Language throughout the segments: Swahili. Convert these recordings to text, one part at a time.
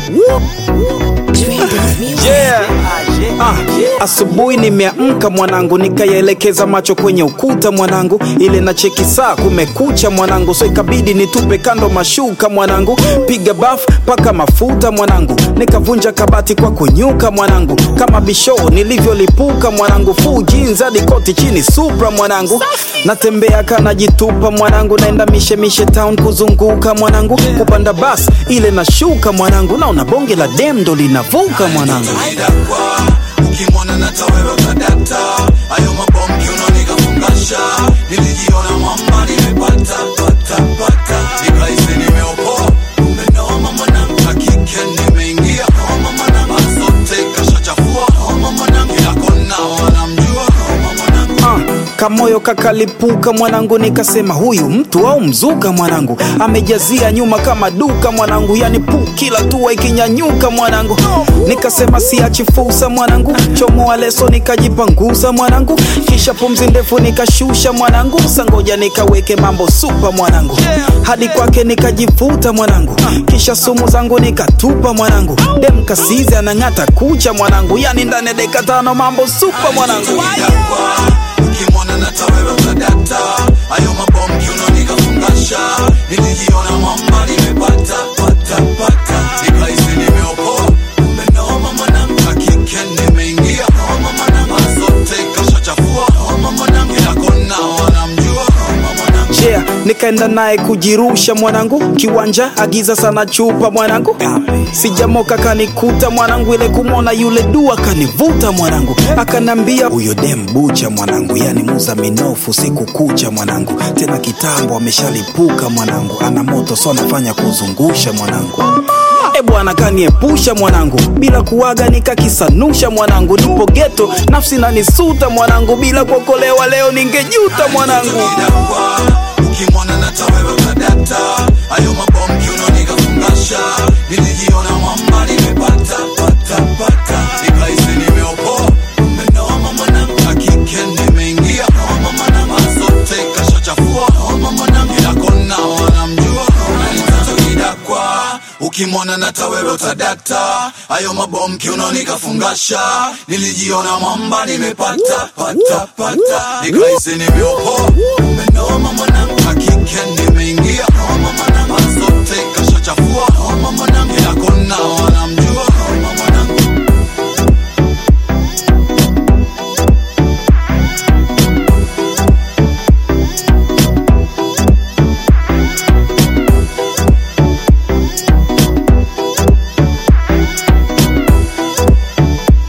Yeah. Ah, asubuhi nimeamka mwanangu, nikayaelekeza macho kwenye ukuta mwanangu, ile na cheki saa kumekucha mwanangu, so ikabidi nitupe kando mashuka mwanangu, piga baf paka mafuta mwanangu, nikavunja kabati kwa kunyuka mwanangu, kama bisho nilivyolipuka mwanangu, full jeans hadi koti chini supra mwanangu, natembea kanajitupa mwanangu, naenda mishemishe town kuzunguka mwanangu, kupanda bas ile nashuka mwanangu, naona bonge la dem ndo linavuka mwanangu. idakwa ukimwona nata wewe utadata ayo mabomki unanikafungasha nilijiona mwamba nimepata pata pata nikaisi nimeopoa umenoma mwanangu hakike nimeingia homa mwanangu azote kashachafua homa mwanangu kila kona wanamjua homa mwanangu Ah, kamoyo kakalipuka mwanangu, nikasema huyu mtu au mzuka mwanangu, amejazia nyuma kama duka mwanangu, yani pu kila tua ikinyanyuka mwanangu, nikasema siachi fursa mwanangu, chomoa leso nikajipanguza mwanangu, kisha pumzi ndefu nikashusha mwanangu, sangoja nikaweke mambo supa mwanangu, hadi kwake nikajivuta mwanangu, kisha sumu zangu nikatupa mwanangu, dem kasizi anang'ata kucha mwanangu, yani ndani ya dakika tano mambo supa mwanangu. idakwa ukimwona nata wewe utadata ayo mabomki unanikafungasha nilijiona mwamba nimepata pata pata nikaisi nimeopoa umenoma mwanangu hakike nimeingia homa mwanangu azote kashachafua homa mwanangu kila kona wanamjua homa mwanangu yeah, nikaenda naye kujirusha mwanangu kiwanja agiza sana chupa mwanangu sijamoka kanikuta mwanangu ile kumwona yule dua kanivuta mwanangu akanambia huyo dem bucha mwanangu yani muza minofu siku kucha mwanangu tena kitambo ameshalipuka mwanangu ana moto so anafanya kuzungusha mwanangu e bwana kaniepusha mwanangu bila kuwaga nikakisanusha mwanangu nipo geto nafsi nanisuta mwanangu bila kuokolewa leo ningejuta mwanangu idakwa ukimwona nata wewe utadata ayo mabomki unanikafungasha nilijiona mwamba nimepata pata pata nikaisi nimeopoa umenoma mwanangu hakike nimeingia homa mwanangu azote kashachafua homa mwanangu kila kona wanamjua unanitoto kidakwa ukimwona nata wewe utadata ayo mabomki unanikafungasha nilijiona mwamba nimepata pata pata nikaisi nimeopoa umenoma mwanangu hakike nimeingia homa mwanangu azote kashachafua homa mwanangu kila kona wanamjua homa mwanangu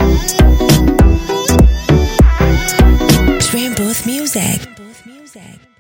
Dream Booth Music.